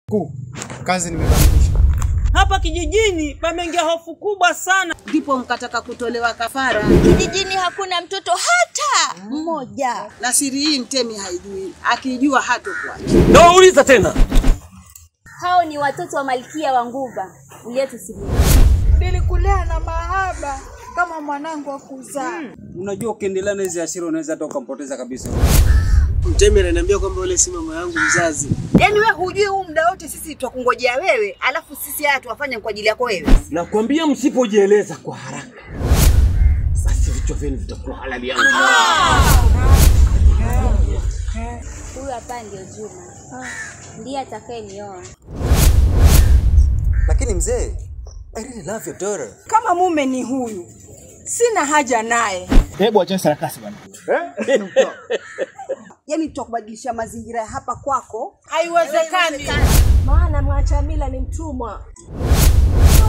Kuu, kazi nimebadilisha. Hapa kijijini pameingia hofu kubwa sana. ndipo mkataka kutolewa kafara, Kijijini hakuna mtoto hata mmoja. na siri hii mtemi haijui, akijua hatokuacha. Nauliza tena, Hao ni watoto wa malkia wa Nguva uliotusimulia. Nilikulea na mahaba kama mwanangu wa kuzaa. Unajua, ukiendelea na hizi hasira unaweza hata ukampoteza kabisa. Mtemi ananiambia kwamba yule si mama yangu mzazi. Yaani wewe hujui huu muda wote sisi twakungojea wewe, alafu sisi haya tuwafanye kwa ajili yako wewe. nakwambia msipojieleza kwa haraka, basi vichwa vyenu vitakuwa halali yangu. Huyu hapa ndio Juma, ndiye atakayenioa. Lakini mzee, I really love your daughter. Kama mume ni huyu, sina haja naye. Hebu acheni sarakasi bwana. Yaani tutakubadilisha mazingira ya hapa kwako. Haiwezekani, maana mwacha mila ni mtumwa.